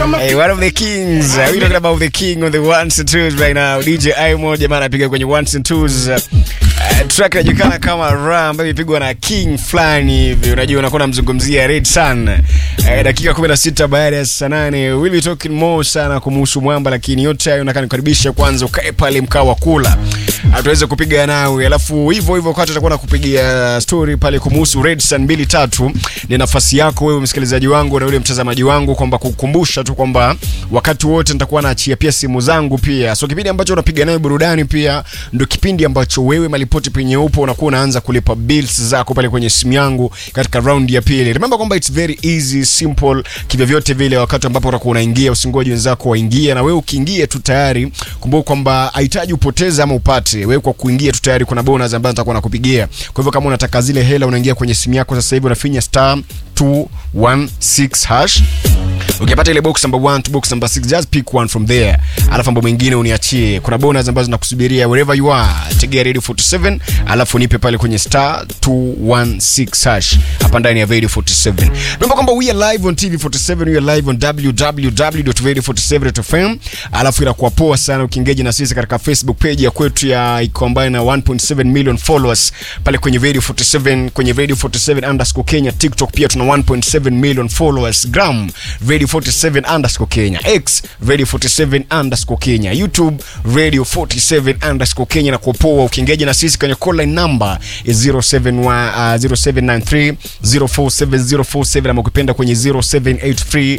Hey, one of the kings. Uh, we talking about the king on the ones and twos right now. DJ Imo jamaa anapiga kwenye ones and twos. Uh, track inajulikana kama Ra ambayo imepigwa na king fulani hivi. Unajua unakuwa unamzungumzia Red Sun. Uh, dakika 16 baada ya saa 8. We'll be talking more sana kumhusu mwamba lakini yote hayo nataka nikukaribisha kwanza ukae pale mkaa wa kula. Uh, tuweze kupiga nawe. Alafu hivyo hivyo wakati tutakuwa nakupigia story pale kumhusu Red Sun mbili tatu. Ni nafasi yako wewe msikilizaji wangu na yule mtazamaji wangu kwamba kukumbusha tu kwamba wakati wote nitakuwa naachia pia simu zangu pia. So kipindi ambacho unapiga nayo burudani pia ndio kipindi ambacho wewe malipoti penye upo unakuwa unaanza kulipa bills zako pale kwenye simu yangu katika round ya pili. Remember kwamba it's very easy simple kivyo vyote vile, wakati ambapo utakuwa unaingia usingoje wenzako waingie, na wewe ukiingia tu tayari, kumbuka kwamba hahitaji upoteze ama upate. Wewe kwa kuingia tu tayari kuna bonus ambazo nitakuwa nakupigia. Kwa hivyo kama unataka zile hela unaingia kwenye simu yako sasa hivi unafinya star 216 hash ukipata ile box number 1 to box number 6 just pick one from there alafu mambo mengine uniachie kuna bonus ambazo nakusubiria wherever you are tegea radio 47 alafu nipe pale kwenye star 216 hash hapa ndani ya radio 47 remember kwamba we are live on tv 47 we are live on www.radio47.fm alafu inakuwa poa sana ukiengage na sisi katika facebook page ya kwetu ya iko ambayo na 1.7 million followers pale kwenye radio 47 kwenye radio 47 underscore kenya tiktok pia tuna 1.7 million followers gram radio 47 underscore kenya x radio 47 underscore kenya youtube radio 47 underscore kenya na kupoa ukiengeja na sisi kwenye call line number is 071, uh, 0793 047047 ama ukipenda kwenye 0783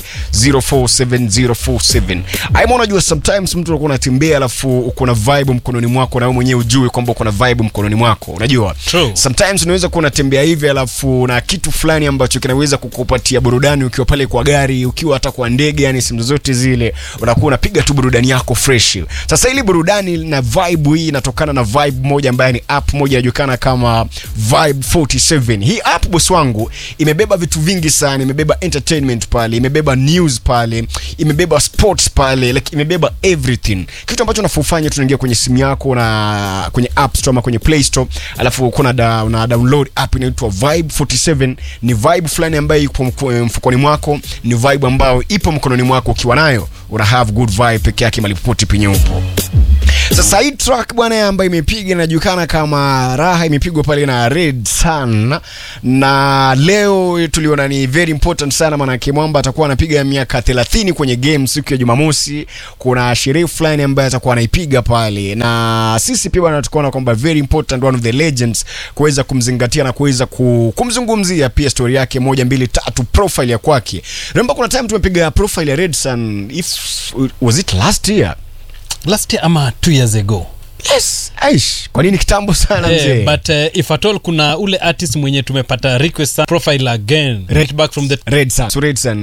047047 aima unajua sometimes mtu unakuwa unatembea alafu uko na vibe mkononi mwako na wewe mwenyewe ujui kwamba uko na vibe mkononi mwako unajua True. sometimes unaweza kuwa unatembea hivi alafu na kitu fulani ambacho kinaweza kukupatia burudani ukiwa pale kwa gari ukiwa hata kwa ndege yani simu zote zile unakuwa unapiga tu burudani yako fresh sasa ili burudani na vibe hii inatokana na vibe moja ambayo ni app moja inajulikana kama vibe 47 hii app boss wangu imebeba vitu vingi sana imebeba entertainment pale imebeba news pale imebeba sports pale like imebeba everything kitu ambacho unafufanya tunaingia kwenye simu yako na kwenye app store ama kwenye play store alafu kuna da, una download app inaitwa vibe 47 ni vibe fulani ambayo ipo mko- mfukoni mwako ni vibe ambayo ipo mkononi mwako ukiwa nayo una have good vibe peke yake malipoti penye upo sasa hii track bwana ambayo imepiga inajulikana kama raha imepigwa pale na red sun na leo tuliona ni very important sana maanake mwamba atakuwa anapiga miaka 30 kwenye game siku ya jumamosi kuna sherehe fulani ambayo atakuwa anaipiga pale na sisi pia bwana tukaona kwamba very important one of the legends kuweza kumzingatia na kuweza ku, kumzungumzia pia story yake moja mbili tatu profile ya kwake remember kuna time tumepiga profile ya red sun if was it last year last year ama two years ago yes aish kwa nini kitambo sana mzee Eh, but uh, if at all kuna ule artist mwenye tumepata request sana, profile again Red- right back from the red sun so red sun